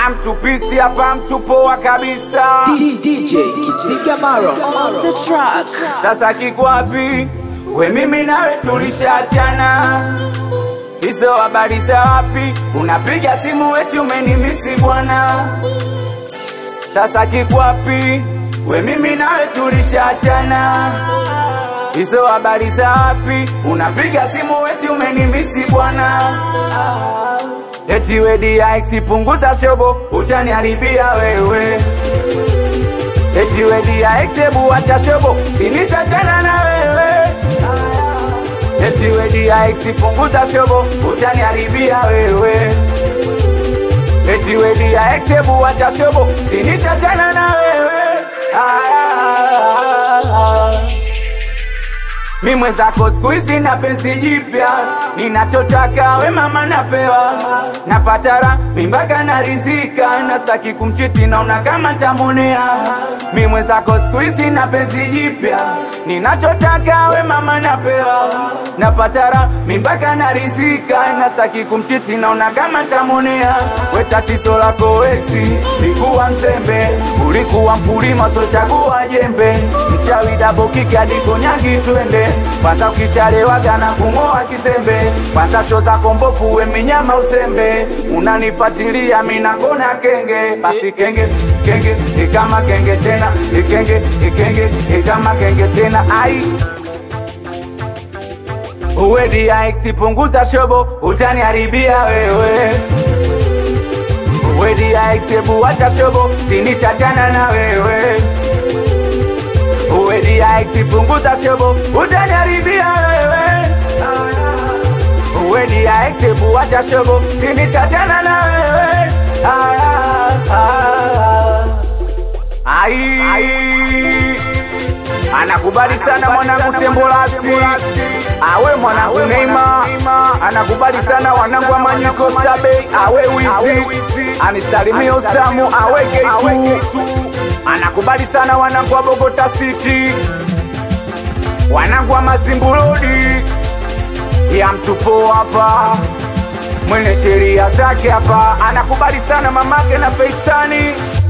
amtupisi hapa mtu poa kabisa DJ Kisiga Maro on the track. sasa kikwapi we mimi nawe tulishaachana hizo habari za wapi unapiga simu weti umenimisi bwana sasa kikwapi we mimi nawe tulishaachana hizo habari za wapi unapiga simu weti umenimisi bwana eti wedi punguza shobo utaniharibia wewe eti wedi ebu acha shobo sinishachana na wewe eti wedi punguza shobo utaniharibia wewe eti wedi ebu acha shobo sinishachana na wewe ah. Mi mwenzako siku hizi na penzi jipya, ninachotaka we mama napewa, napata raha mimbaka narizika, nasaki kumchiti naona kama ntamonea. Mi mwenzako siku hizi na penzi jipya, ninachotaka we mama napewa, napata raha mimbaka narizika, nasaki kumchiti naona kama ntamonea. We tatizo lako weti likuwa mzembe, ulikuwa mkulima so chagua jembe, mchawi dabo kiki hadi konyagi twende kwanza ukishalewaga na kung'oa kisembe kwanza sho zako mbovu we minyama usembe unanipatilia minakona kenge basi kenge kenge ikama kenge tena ikenge ikenge ikama kenge tena ai uwedi punguza shobo utaniharibia wewe uwedi ebu wacha shobo sinishachana na wewe uwedi punguza shobo utaniharibia wewe uwedi ebu wacha shobo sinishachana na wewe Ah, ah, ah. ai anakubali sana mwanangu tembolasi awe mwanangu neima anakubali sana wanangu wa manyiko sabe awe wizi anisalimie usamu awe getu anakubali sana wanangu wa bogota city wanangu wa mazimbulodi ya mtupo hapa mwenye sheria zake hapa anakubali sana mamake na feisani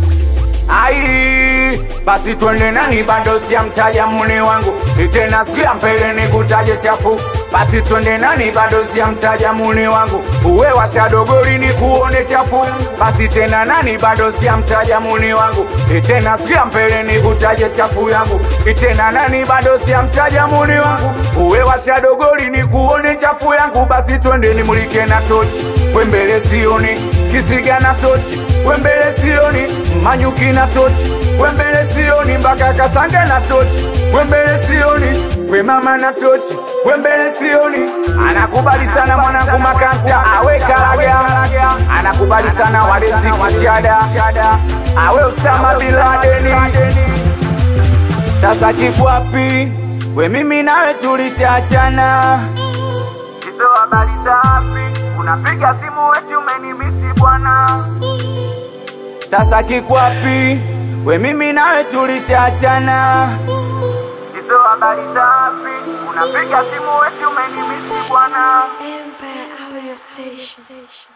ai basi twende nani bado siamtaja mune wangu tena sia mbele nikutaje chafu basi twende nani bado siamtaja mune wangu uwe washadogori ni kuone chafu basi tena nani bado siamtaja mune wangu tena sia mbele nikutaje chafu yangu tena nani bado siamtaja mune wangu uwe washadogori ni kuone chafu yangu basi twende nimulike na tochi wembele sioni kisiga na tochi wembele sioni manyuki na tochi wembele sioni mpaka kasange na tochi wembele sioni we mama na tochi wembele sioni anakubali sana mwanangu makanta awe kalaga anakubali sana walezi kishada awe usama biladeni sasa kikwapi we mimi nawe tulishachana hizo habari za wapi unapiga simu weti umenimisi bwana sasa kikwapi we mimi nawe tulishachana hizo habari za wapi unapiga simu weti umenimisi bwana Empire Audio Station.